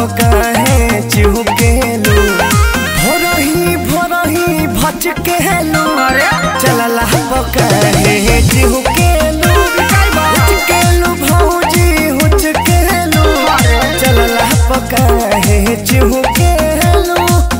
पकाहे चिहुकेलू भोरही भोरही भचकेलू चलला पकाहे चिहुकेलू हुचकेलू भौजी हुचकेलू चलला पकाहे चिहुकेलू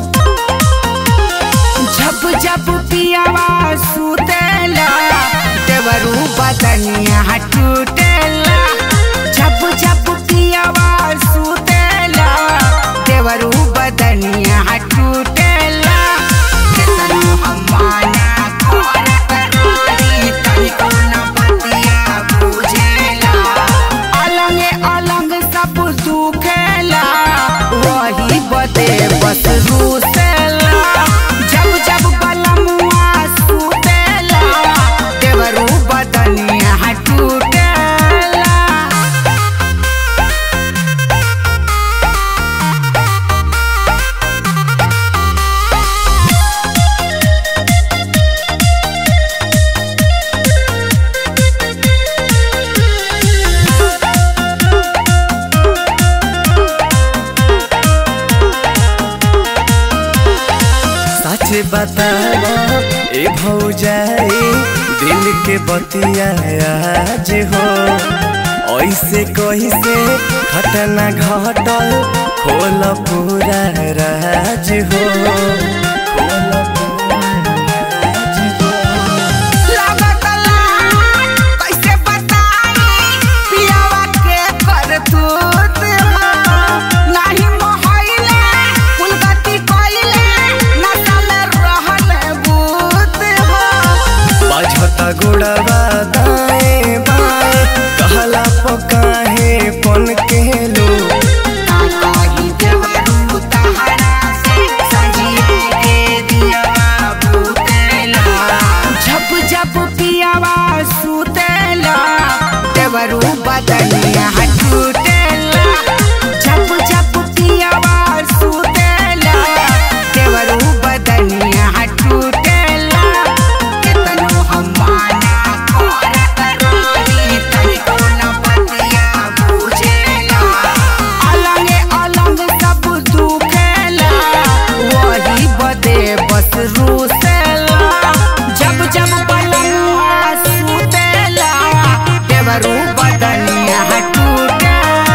जब जब पियावा सुतेला देवरू बदनिया टूटेला जब जब पियावा सुतेला देवरू बदनिया टूटेला केतनो हम माना करत रही तनिको न बतिया बुझेला अलंगे अलंग सब दुखेला वही बदे बस रूसेला जब जब बलमुआ सुतेला देवरू बदनिया टूटेला सच बतावा ए भौजाई दिल के बतिया आज हो ऐसे कैसे घटना घटल खोल पूरा राज हो खोल पूरा राज हो लागत लाज, कैसे बताई पियावा के करतूत हो। नाही मोहइले, कुलगति कइले, नशा में रहल भूत हो। बाझता गोड़वा दाएं बाएं कहला पकाहे पन केलू ना कही देवरू तहरा से, संजिए के दियवा बुतेला। जब जब पियावा सुतेला देवरू बदनिया टूटेला जब जब पियावा सुतेला देवरू बदनिया टूटेला केतनो हम माना करत रही तनिको न बतिया बुझेला अलंगे अलंग सब दुखेला वही बदे बस रूसेला जब जब बलमुआ सुतेला देवरू बदनिया टूटेला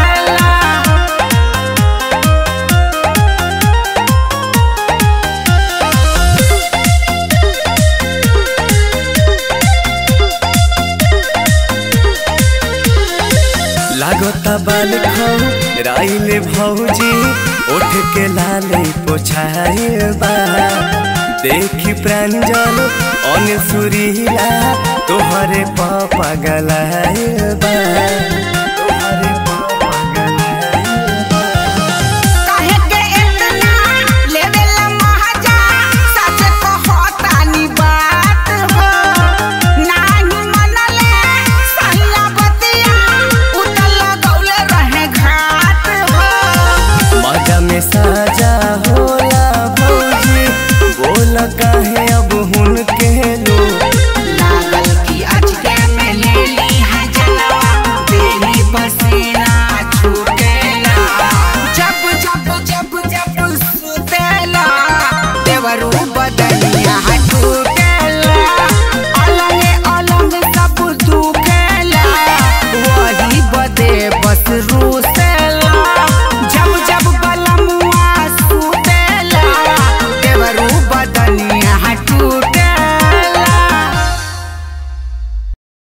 लागता बाल खौ राइले भौजी उठ के लाले पोछाए बा देखी प्रांजल अन सुरीला तोहरे पापा गलाए बा